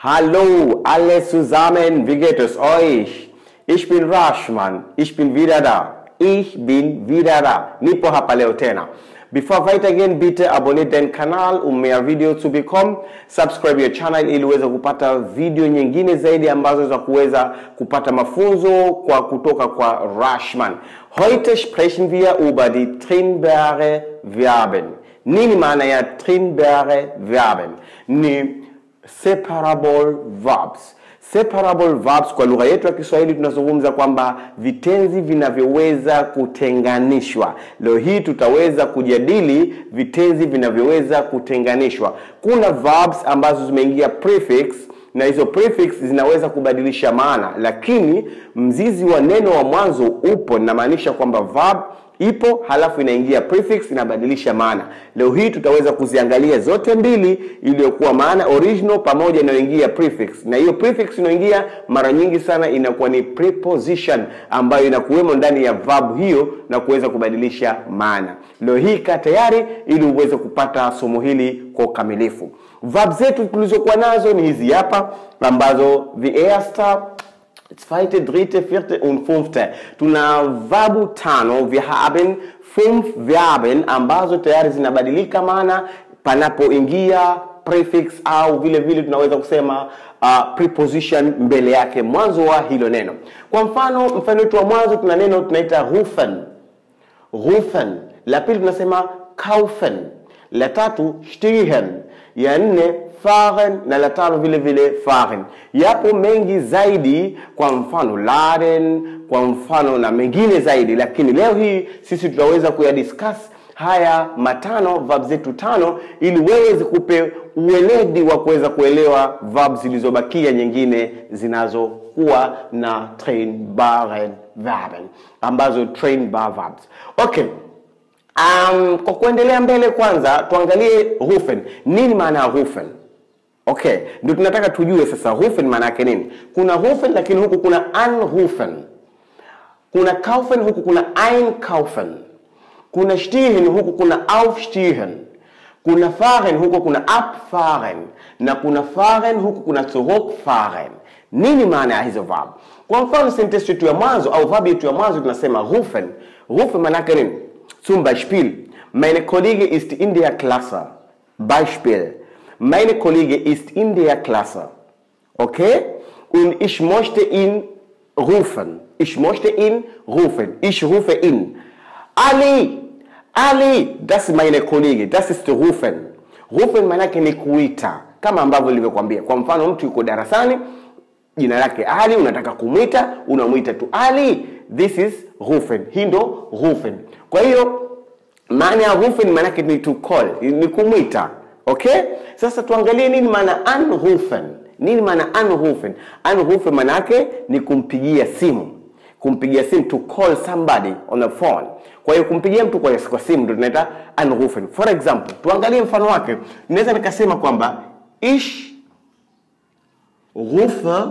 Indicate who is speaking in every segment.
Speaker 1: Hallo alle zusammen, wie geht es euch? Ich bin Rashman, ich bin wieder da. Ich bin wieder da. Nipo hapa leo tena. Before weitergehen, bitte abonniert den Kanal, um mehr Video zu bekommen. Subscribe your channel ili uweze kupata video nyingine zaidi ambazo za kuweza kupata mafunzo kwa kutoka kwa Rashman. Heute sprechen wir über die trennbare Verben. Nini maana ya trennbare Verben? Ni separable verbs. Separable verbs kwa lugha yetu ya Kiswahili tunazungumza kwamba vitenzi vinavyoweza kutenganishwa. Leo hii tutaweza kujadili vitenzi vinavyoweza kutenganishwa. Kuna verbs ambazo zimeingia prefix na hizo prefix zinaweza kubadilisha maana, lakini mzizi wa neno wa mwanzo upo, inamaanisha kwamba verb ipo halafu inaingia prefix inabadilisha maana. Leo hii tutaweza kuziangalia zote mbili, iliyokuwa maana original pamoja inayoingia prefix, na hiyo prefix inayoingia mara nyingi sana inakuwa ni preposition ambayo inakuwemo ndani ya verb hiyo na kuweza kubadilisha maana. Leo hii kaa tayari ili uweze kupata somo hili kwa ukamilifu. Verb zetu tulizokuwa nazo ni hizi hapa ambazo the erste zweite, dritte, vierte und fünfte. Tuna verbu tano. Wir haben fünf Verben ambazo tayari zinabadilika maana panapoingia prefix au vile vile tunaweza kusema uh, preposition mbele yake mwanzo wa hilo neno. Kwa mfano, mfano wetu wa mwanzo tuna neno tunaita rufen. Rufen. La pili tunasema kaufen. La tatu stehen. Ya nne fahren na la tano vile vile fahren. Yapo mengi zaidi, kwa mfano laden, kwa mfano na mengine zaidi, lakini leo hii sisi tutaweza kuyadiscuss haya matano verb zetu tano, ili wewe zikupe uweledi wa kuweza kuelewa verb zilizobakia nyingine zinazokuwa na trainbare verben ambazo trainbar verbs. Okay. Um, kwa kuendelea mbele kwanza tuangalie rufen. Nini maana ya rufen? Okay, ndio tunataka tujue sasa rufen maana yake nini. Kuna rufen lakini huku kuna anrufen. Kuna kaufen huku kuna einkaufen. Kuna stehen huku kuna aufstehen. Kuna fahren huku kuna abfahren na kuna fahren huku kuna zurückfahren. Nini maana ya hizo verb? Kwa mfano sentence yetu ya mwanzo au verb yetu ya mwanzo tunasema rufen. Rufen maana yake nini? Zum Beispiel, meine Kollege ist in der Klasse. Beispiel, meine Kollege ist in der Klasse. Okay? Und ich möchte ihn rufen. Ich möchte ihn rufen. Ich rufe ihn. Ali, Ali, das ist meine Kollege. Das ist rufen. Rufen maanake ni kuita, kama ambavyo nilivyokuambia. Kwa mfano, mtu yuko darasani, jina lake Ali, unataka kumwita, unamwita tu Ali. This is rufen. Hii ndo rufen. Kwa hiyo maana ya rufen maanake ni to call, ni kumwita. Okay? Sasa tuangalie nini maana anrufen. Nini maana anrufen? Anrufen maanake ni kumpigia simu. Kumpigia simu to call somebody on the phone. Kwa hiyo kumpigia mtu kwa, kwa simu ndio tunaita anrufen. For example, tuangalie mfano wake. Naweza nikasema kwamba ich rufe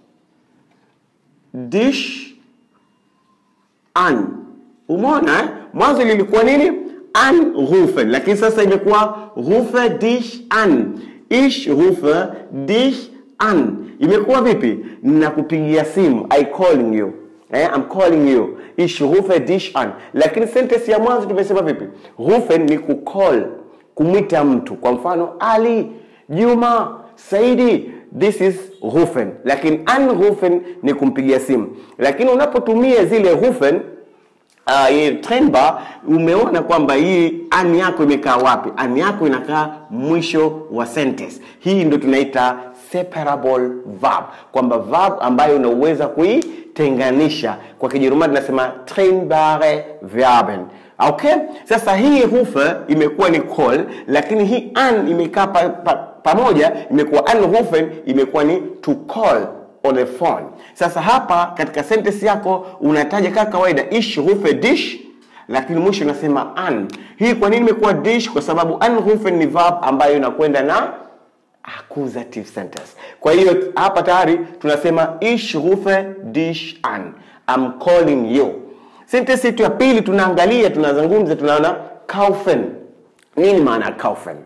Speaker 1: dich an. Umeona eh? Mwanzo lilikuwa nini? Anrufen, lakini sasa imekuwa rufe dich an. Ich rufe dich an. Imekuwa vipi? Nakupigia simu, I calling you. Eh, I'm calling you. Ich rufe dich an. Lakini sentence ya mwanzo tumesema vipi? Rufen ni kucall, kumwita mtu. Kwa mfano Ali, Juma, Saidi, this is rufen. Lakini anrufen ni kumpigia simu. Lakini unapotumia zile rufen uh, hii trendbar umeona kwamba hii an yako imekaa wapi? An yako inakaa mwisho wa sentence. Hii ndio tunaita separable verb, kwamba verb ambayo unaweza kuitenganisha. Kwa Kijerumani tunasema trennbare Verben. Okay? Sasa hii rufe imekuwa ni call, lakini hii an imekaa pa, pa, pamoja imekuwa anrufen, imekuwa ni to call on the phone. Sasa hapa katika sentence yako unataja kama kawaida ich rufe dich, lakini mwisho unasema an. Hii kwa nini imekuwa dich? Kwa sababu anrufen ni verb ambayo inakwenda na accusative sentence. Kwa hiyo hapa tayari tunasema ich rufe dich an. I'm calling you. Sentence yetu ya pili tunaangalia, tunazungumza, tunaona kaufen. Nini maana ya kaufen?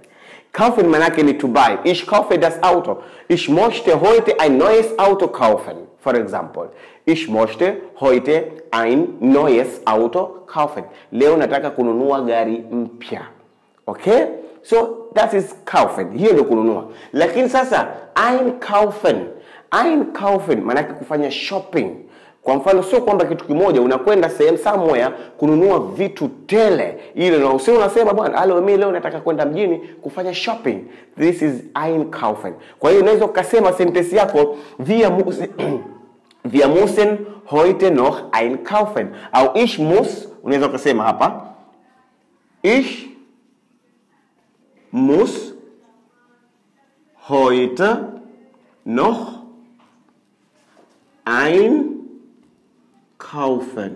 Speaker 1: Kaufen manake ni to buy. Ich kaufe das Auto. Ich möchte heute ein neues Auto kaufen. For example, ich möchte heute ein neues Auto kaufen. Leo nataka kununua gari mpya. Okay? So that is kaufen. Hiyo ndio kununua. Lakini sasa einkaufen. Einkaufen maanake kufanya shopping. Kwa mfano sio kwamba kitu kimoja unakwenda sehemu somewhere kununua vitu tele ile na usio unasema bwana alo mimi leo nataka kwenda mjini kufanya shopping. This is einkaufen. Kwa hiyo unaweza ukasema sentence yako wir müssen wir müssen heute noch einkaufen au ich muss unaweza ukasema hapa ich muss heute noch einkaufen.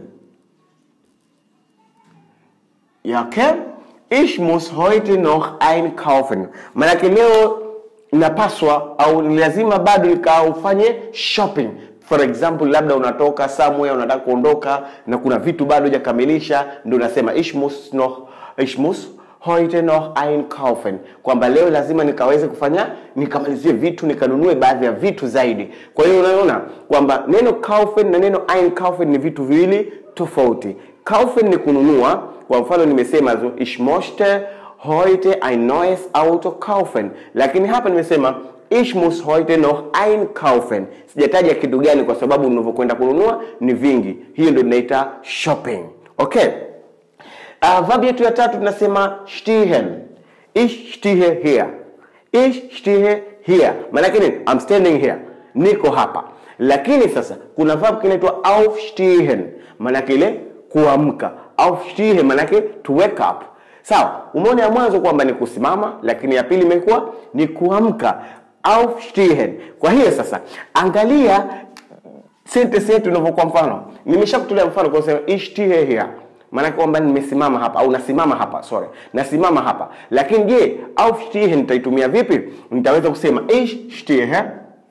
Speaker 1: Ja, okay? Ich muss heute noch einkaufen. Maanake leo napaswa au ni lazima bado nikaufanye shopping. For example, labda unatoka somewhere unataka kuondoka na kuna vitu bado hujakamilisha, ndio unasema ich muss noch ich muss heute noch einkaufen, kwamba leo lazima nikaweze kufanya nikamalizie vitu nikanunue baadhi ya vitu zaidi. Kwa hiyo unaona kwamba neno kaufen na neno einkaufen ni vitu viwili tofauti. Kaufen ni kununua, kwa mfano nimesema so, ich möchte heute ein neues Auto kaufen, lakini hapa nimesema ich muss heute noch einkaufen. Sijataja kitu gani, kwa sababu unavyokwenda kununua ni vingi. Hiyo ndio tunaita shopping. Okay. Uh, verb yetu ya tatu tunasema stehen. Ich stehe here. Ich stehe here. Maanake nini? I'm standing here. Niko hapa. Lakini sasa kuna verb kinaitwa aufstehen. Maanake ile kuamka. Aufstehen maanake to wake up. Sawa, umeona ya mwanzo kwamba ni kusimama, lakini ya pili imekuwa ni kuamka. Aufstehen. Kwa hiyo sasa angalia sentence yetu inavyokuwa mfano. Nimeshakutolea mfano kwa kusema ich stehe here maanake kwamba nimesimama hapa au nasimama hapa sorry nasimama hapa lakini je aufstehen nitaitumia vipi nitaweza kusema ich stehe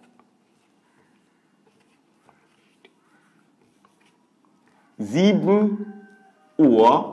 Speaker 1: sieben Uhr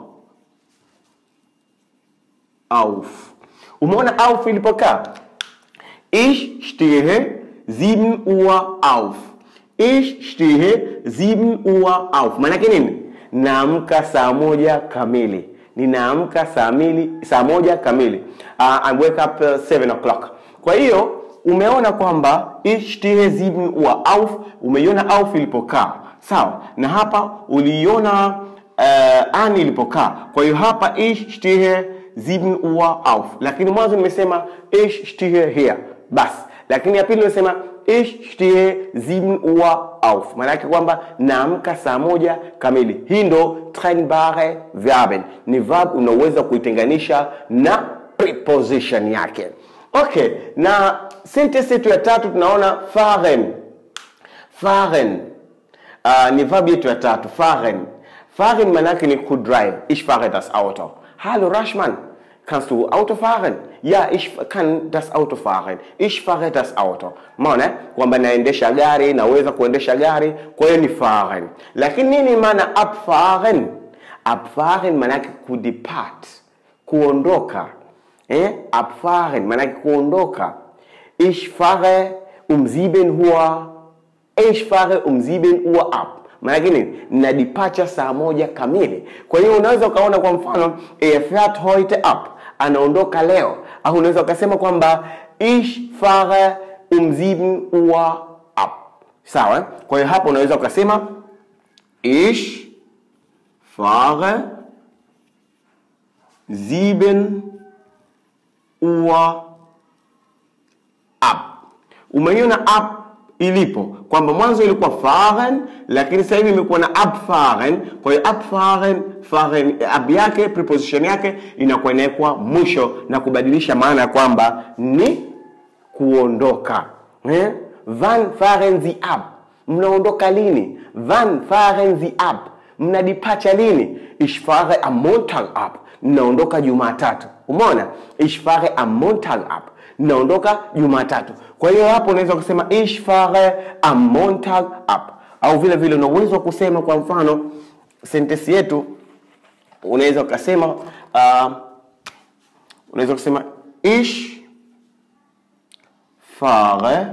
Speaker 1: auf umeona auf ilipokaa ich stehe sieben Uhr auf ich stehe sieben Uhr auf maanake nini naamka saa moja kamili ninaamka saa mili saa moja kamili uh, I wake up uh, 7 o'clock kwa hiyo umeona kwamba ich stehe sieben Uhr auf umeiona auf ilipokaa sawa na hapa uliiona uh, an ilipokaa kwa hiyo hapa ich stehe sieben Uhr auf lakini mwanzo nimesema ich stehe here basi lakini ya pili nimesema ich stehe 7 Uhr auf. Maana yake kwamba naamka saa moja kamili. Hii ndo trennbare Verben, ni verb unaweza kuitenganisha na preposition yake. Okay, na sentence yetu ya tatu tunaona fahren. Fahren uh, ni verb yetu ya tatu fahren. Fahren maana yake ni kudrive. Ich fahre das Auto. Hallo Rashman, Kannst du Auto fahren? Ja, ich kann das Auto fahren. Ich fahre das Auto. Maana kwamba naendesha gari, naweza kuendesha gari, kwa hiyo ni fahren. Lakini nini maana abfahren? Abfahren maana yake kudepart, kuondoka. Eh? Abfahren maana yake kuondoka. Ich fahre um 7 Uhr. Ich fahre um 7 Uhr ab maanake nini na departure saa moja kamili kwa hiyo unaweza ukaona kwa mfano er fährt heute ab anaondoka leo au unaweza ukasema kwamba ich fahre um 7 Uhr ab sawa kwa hiyo hapo unaweza ukasema ich fahre 7 Uhr ab umeiona ab ilipo kwamba mwanzo ilikuwa fahren lakini sasa hivi imekuwa na abfahren kwa hiyo abfahren fahren ab yake preposition yake inakuwa inawekwa mwisho na kubadilisha maana ya kwamba ni kuondoka eh? wann fahren sie ab mnaondoka lini wann fahren sie ab mnadipacha lini ich fahre am montag ab mnaondoka jumatatu umeona ich fahre am montag ab naondoka Jumatatu. Kwa hiyo hapo unaweza kusema ich fahre am Montag ab, au vile vile una uwezo wa kusema kwa mfano sentensi yetu unaweza ukasema uh, unaweza kusema ich fahre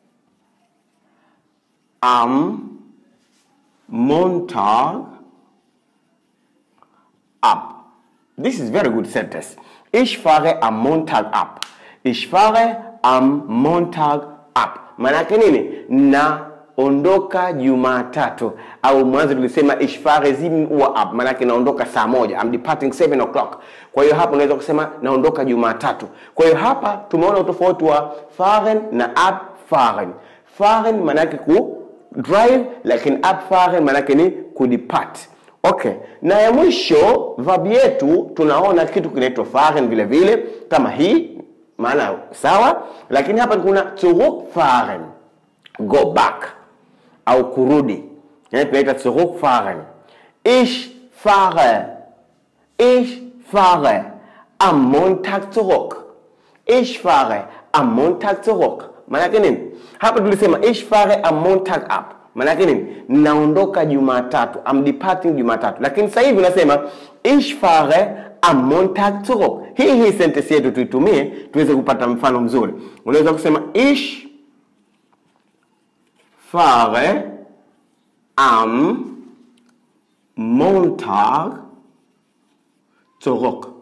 Speaker 1: am Montag ab. This is very good sentence. Ich fahre am Montag ab. Ich fahre am Montag ab. Maanake nini? Naondoka Jumatatu, au mwanzo tulisema ich fahre 7 Uhr ab, maanake naondoka saa moja. I'm departing 7 o'clock. Kwa hiyo hapa unaweza kusema naondoka Jumatatu. Kwa hiyo hapa tumeona utofauti wa fahren na abfahren. Fahren maanake ku drive, lakini abfahren maanake ni kudepart. Okay, na ya mwisho verb yetu tunaona kitu kinaitwa fahren vile vile kama hii, maana sawa, lakini hapa kuna zurückfahren, go back au kurudi, yani tunaita zurückfahren. Ich fahre, ich fahre am Montag zurück. Ich fahre am Montag zurück. Maanake nini? Hapa tulisema ich fahre am Montag ab. Maanake nini? Naondoka Jumatatu. I'm departing Jumatatu. Lakini sasa hivi unasema ich fahre am Montag zurück. Hii hii sentence yetu tuitumie tuweze kupata mfano mzuri. Unaweza kusema ich fahre am Montag zurück.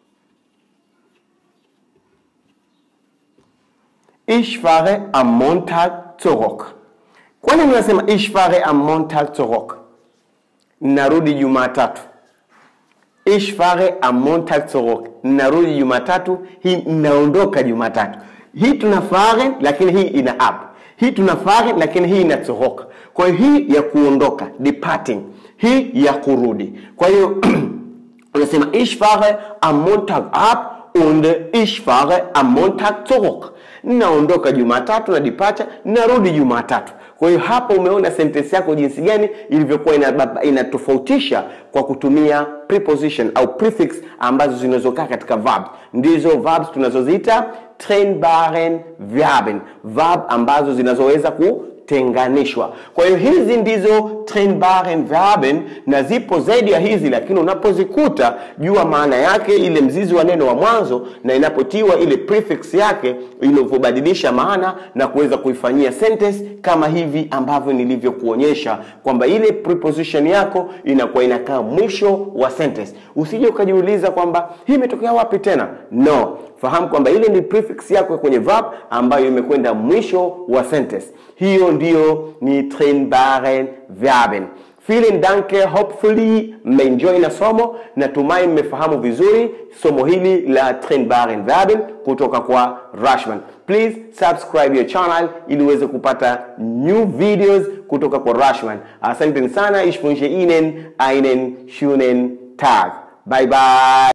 Speaker 1: Ich fahre am Montag zurück. Kwa nini unasema ich fahre am Montag zurück? Narudi Jumatatu. Ich fahre am Montag zurück. Narudi Jumatatu, hii naondoka Jumatatu. Hii tuna fahren lakini hii ina ab. Hii tuna fahren lakini hii ina zurück. Kwa hiyo hii ya kuondoka, departing. Hii ya kurudi. Kwa hiyo unasema ich fahre am Montag ab und ich fahre am Montag zurück. Naondoka Jumatatu na departure, narudi Jumatatu. Kwa hiyo hapa umeona sentence yako jinsi gani ilivyokuwa inatofautisha kwa kutumia preposition au prefix ambazo zinazokaa katika verb. Ndizo verbs tunazoziita trennbaren Verben, verb ambazo zinazoweza ku tenganishwa. Kwa hiyo hizi ndizo trennbaren Verben na zipo zaidi ya hizi, lakini unapozikuta jua maana yake, ile mzizi wa neno wa mwanzo, na inapotiwa ile prefix yake ilivyobadilisha maana na kuweza kuifanyia sentence kama hivi ambavyo nilivyokuonyesha kwamba ile preposition yako inakuwa inakaa mwisho wa sentence. Usije ukajiuliza kwamba hii imetokea wapi tena. No, fahamu kwamba ile ni prefix yako kwenye verb ambayo imekwenda mwisho wa sentence. Hiyo ndiyo ni trennbaren Verben. Vielen Dank, hopefully mmeenjoy na somo. Natumai mmefahamu vizuri somo hili la trennbaren Verben kutoka kwa Rashman. Please subscribe your channel ili uweze kupata new videos kutoka kwa Rashman. Asanteni sana, ich wünsche Ihnen einen schönen Tag. Bye bye.